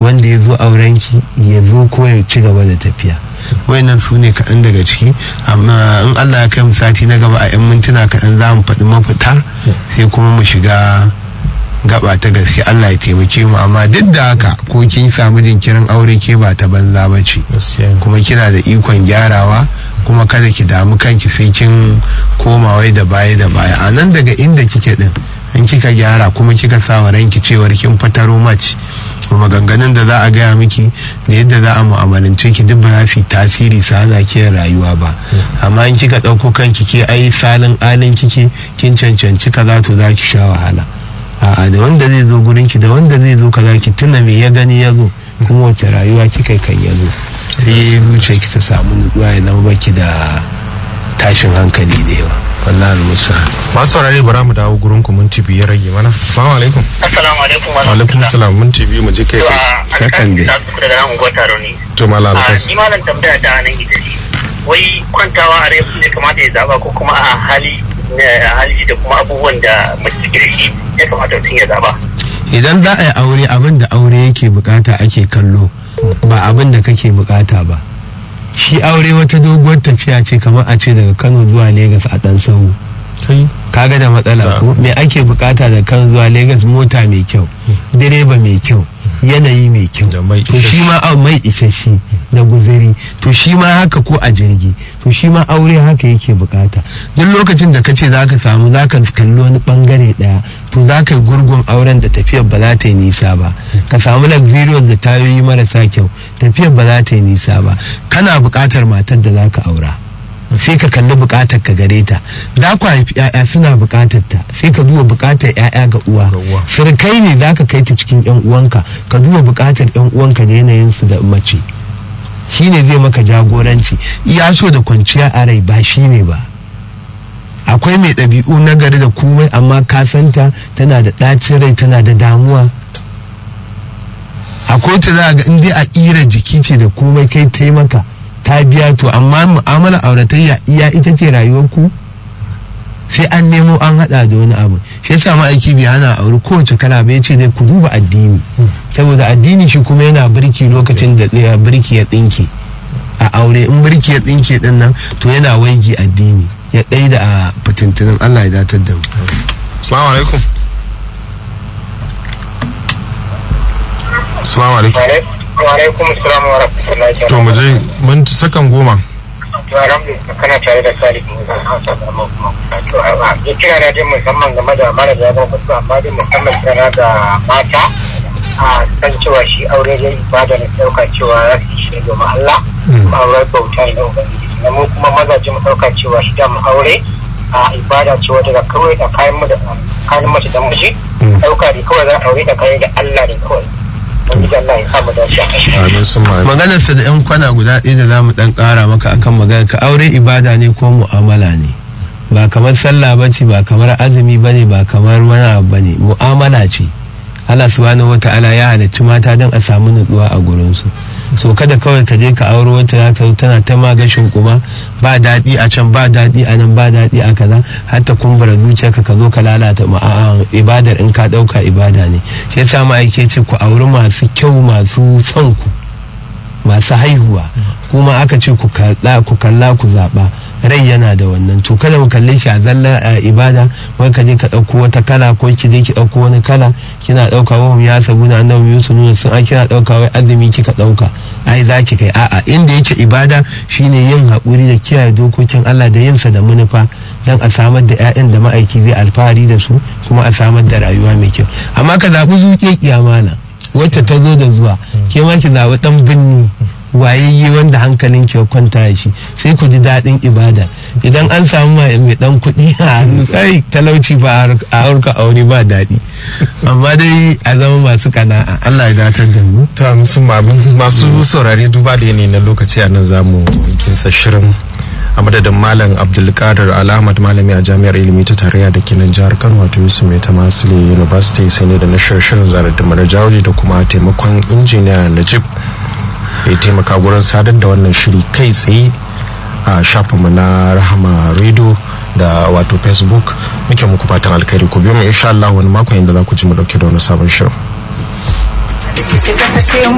wanda ya zo aurenki ya zo ko ya ci gaba da tafiya wayannan su ne kaɗan daga ciki amma in allah ya kai mu sati na gaba a 'yan mintuna kaɗan za mu faɗi mafita sai kuma mu shiga gaba ta gaske allah ya taimake mu amma duk da haka ko kin samu jinkirin aure ke ba ta banza ba ce kuma kina da ikon gyarawa kuma kada ki damu kanki sai kin koma wai da baya da baya a nan daga inda kike din in kika gyara kuma kika sa wa ranki cewar kin fataro mace maganganun da za a gaya miki da yadda za a mu'amalance ki duk ba za fi tasiri sa ana ke rayuwa ba amma in kika ɗauko kanki ke ai salin alin kike kin cancanci kaza to za ki sha wahala a'a da wanda zai zo gurin ki da wanda zai zo kaza ki tuna me ya gani ya zo kuma wace rayuwa kika kan ya zo sai zuciya ki ta samu nutsuwa ya zama baki da tashin hankali da yawa wallahi musa masu saurare bara mu dawo gurin ku minti biyu ya rage mana assalamu alaikum Assalamu alaikum wa wa alaikum salam minti biyu mu je kai sai Kakan dai. Ta su daga nan unguwar taro ne. to mala A alkas ni malam tambaya ta nan ita ce. Wai kwantawa a rai ne kamata ya zaba ko kuma a hali na hali da kuma abubuwan da mace take da shi ya kamata mutum ya zaba. idan za a yi aure abin da aure yake bukata ake kallo ba abin da kake bukata ba shi aure wata doguwar tafiya ce kamar a ce daga kano zuwa Legas a dan sahu kai kaga da matsala ko me ake bukata da kano zuwa Legas mota mai kyau direba mai kyau yanayi mai kyau Da mai to shi ma au mai isasshe da guzuri to shi ma haka ko a jirgi to shi ma aure haka yake bukata duk lokacin da kace zaka samu zaka kalli wani bangare daya to zaka yi gurgun auren da tafiyar ba za ta yi nisa ba ka samu luxurious da tayoyi marasa kyau tafiyar ba za ta yi nisa ba kana bukatar matar da zaka aura sai ka kalli bukatar ka gare ta za ku haifi ya'ya suna bukatar ta sai ka duba bukatar ya'ya ga uwa Ga uwa. sirkai ne za ka kai ta cikin yan uwanka ka duba bukatar yan uwanka da yanayin su da mace shine zai maka jagoranci iya so da kwanciya a rai ba shine ba akwai mai ɗabi'u na gari da komai amma ka santa tana da ɗacin rai tana da damuwa akwai ta za a ga in dai a ƙira jiki ce da komai kai taimaka ta biya to amma mu'amala auratayya iya ita ce rayuwar ku sai an nemo an hada da wani abu shi yasa ma'aiki bai hana aure kowace kala ba ce dai ku duba addini saboda addini shi kuma yana birki lokacin da tsaya birki ya tsinke a aure in birki ya tsinke din nan to yana waigi addini ya ɗai da a fitintunin Allah ya datar da mu assalamu alaikum assalamu alaikum Wa alaikum assalam wa rahmatullahi wa to mu je minti sakan goma To alhamdulillah kana tare da Sadiq Musa Hausa da mu kuma. To a ya kira da dai musamman game da mara da yaban kusa amma dai musamman kira da mata a san cewa shi aure dai ibada ne dauka cewa za su yi shi ne domin Allah aure bauta ne na ubangiji na mu kuma mazaje mu dauka cewa shi da mu aure a ibada ce wadda da kawai da kayan mu da kayan mace da miji dauka ne kawai za a aure da kayan da Allah ne kawai wani Allah ya samu dace a kai amin sun ma maganarsa da 'yan kwana guda ɗaya da za mu ɗan ƙara maka akan magana ka aure ibada ne ko mu'amala ne ba kamar sallah ba ce ba kamar azumi ba ne ba kamar wani abu ba ne mu'amala ce Allah subhanahu wa ta'ala ya halarci mata don a samu nutsuwa a gurinsu so kada kawai ka je ka auro wata za ta zo tana ta magashin kuma ba daɗi a can ba daɗi a nan ba daɗi a kaza har ta kumbura zuciyarka ka zo ka lalata ma'a ibadar in ka ɗauka ibada ne shi yasa ma'aike ce ku auri masu kyau masu son ku masu haihuwa kuma aka ce ku kalla ku kalla ku zaɓa rai yana da wannan to kada mu kalle shi a zallar a ibada wai ka je ka ɗauko wata kala ko ki je ki ɗauko wani kala kina ɗauka wa hum ya sabu na annabi yusuf nuna sun ai kina ɗauka wai azumi kika ɗauka ai za ki kai a'a inda yake ibada shine yin haƙuri da kiyaye dokokin Allah da yinsa da manufa dan a samar da 'ya'yan da ma'aiki zai alfahari da su kuma a samar da rayuwa mai kyau amma ka zaɓi zuƙe kiyamana wacce ta zo da zuwa ke ma ki zaɓi ɗan binni wayayye wanda hankalin ke kwanta da shi sai ku ji daɗin ibada idan an samu mai mai ɗan kuɗi a hannu sai talauci ba a harka aure ba daɗi amma dai a zama masu kana'a Allah ya datar da mu to amin sun ma amin masu saurare duba da yanayi na lokaci a nan zamu kinsa shirin a madadin malam abdulkadir alhamad malami a jami'ar ilimi ta tarayya da ke nan jihar kano wato yusuf mai ta masile university sai ne da na shirin zarar da mara jawaji da kuma taimakon injiniya najib ya taimaka gurin sadar da wannan shiri kai tsaye a shafinmu na rahama radio da wato facebook muke muku fatan alkhairi ku biyo mu insha Allah wani makon inda za ku ji mu dauke da wani sabon shirin da ce kasar ce mu